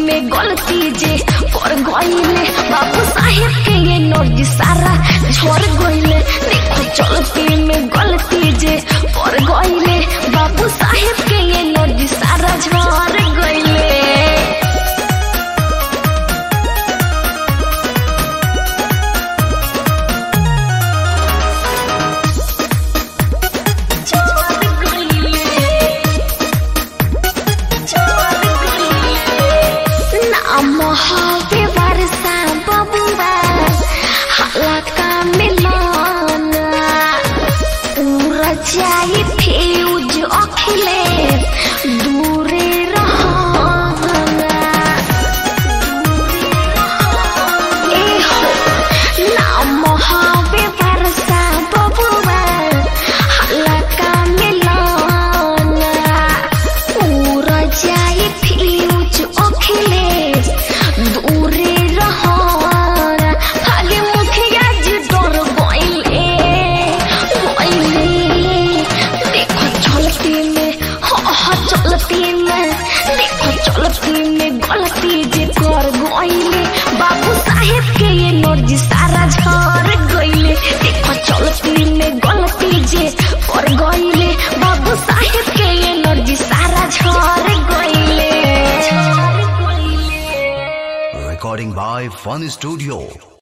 में गलती जे कर गईले बाबू साहेब के ये नर्जी सारा झड़ गईले देखो चलती में गलती जे कर गईले बाबू साहेब के ये नर्जी सारा झड़ गईले नाम हवे वर्षा बबुआ हलाका मिलन उड़ जाई फ्यूज अखिले दूरे रहना ए हो नाम हवे वर्षा बबुआ हलाका मिलन उड़ जाई फ्यूज अखिले दूरे रहना खाली मुखिया जी डर गइले गइले देखो चलती में हाँ हाँ चलती में देखो चलती में गलती जे कर गइले बाबू साहेब के ये नर्जी सारा झड़ गइले देखो चलती में गलती जे कर गइले बाबू साहेब के ये नर्जी सारा झड़ गइले Recording by Fun Studio.